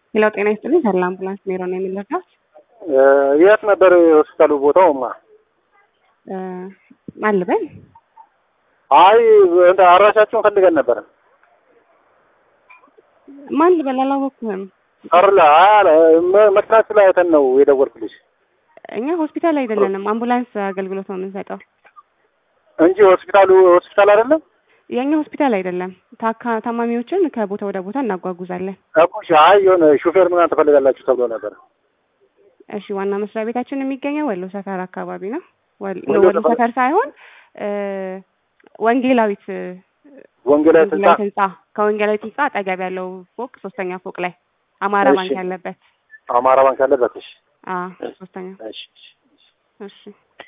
ሌላው ጤና ይስጥልኝ ተድላ አምቡላንስ ሜሮ ነው የሚለካው። የት ነበር የሆስፒታሉ ቦታውማ? ማን ልበል? አይ እንደ አድራሻችሁን ፈልገን ነበር። ማን ልበል? አላወቅኩህም። አርላ አለ መኪናችሁ ላይ አይተን ነው የደወልኩልሽ እኛ ሆስፒታል አይደለንም፣ አምቡላንስ አገልግሎት ነው የምንሰጠው እንጂ ሆስፒታሉ ሆስፒታል አይደለም። የእኛ ሆስፒታል አይደለም። ታካ ታማሚዎችን ከቦታ ወደ ቦታ እናጓጉዛለን። እኮ አይ የሆነ ሹፌር ምናምን ትፈልጋላችሁ ተብሎ ነበር። እሺ፣ ዋና መስሪያ ቤታችን የሚገኘው ወሎ ሰፈር አካባቢ ነው። ወል- ወሎ ወሎ ሰፈር? ሰፈር ሳይሆን እ ወንጌላዊት ወንጌላዊት ህንጻ ወንጌላዊት ህንጻ ከወንጌላዊት ህንጻ አጠገብ ያለው ፎቅ ሶስተኛ ፎቅ ላይ አማራ እሺ። ባንክ ያለበት አማራ ባንክ ያለበት። እሺ አ ሶስተኛ እሺ እሺ። እሺ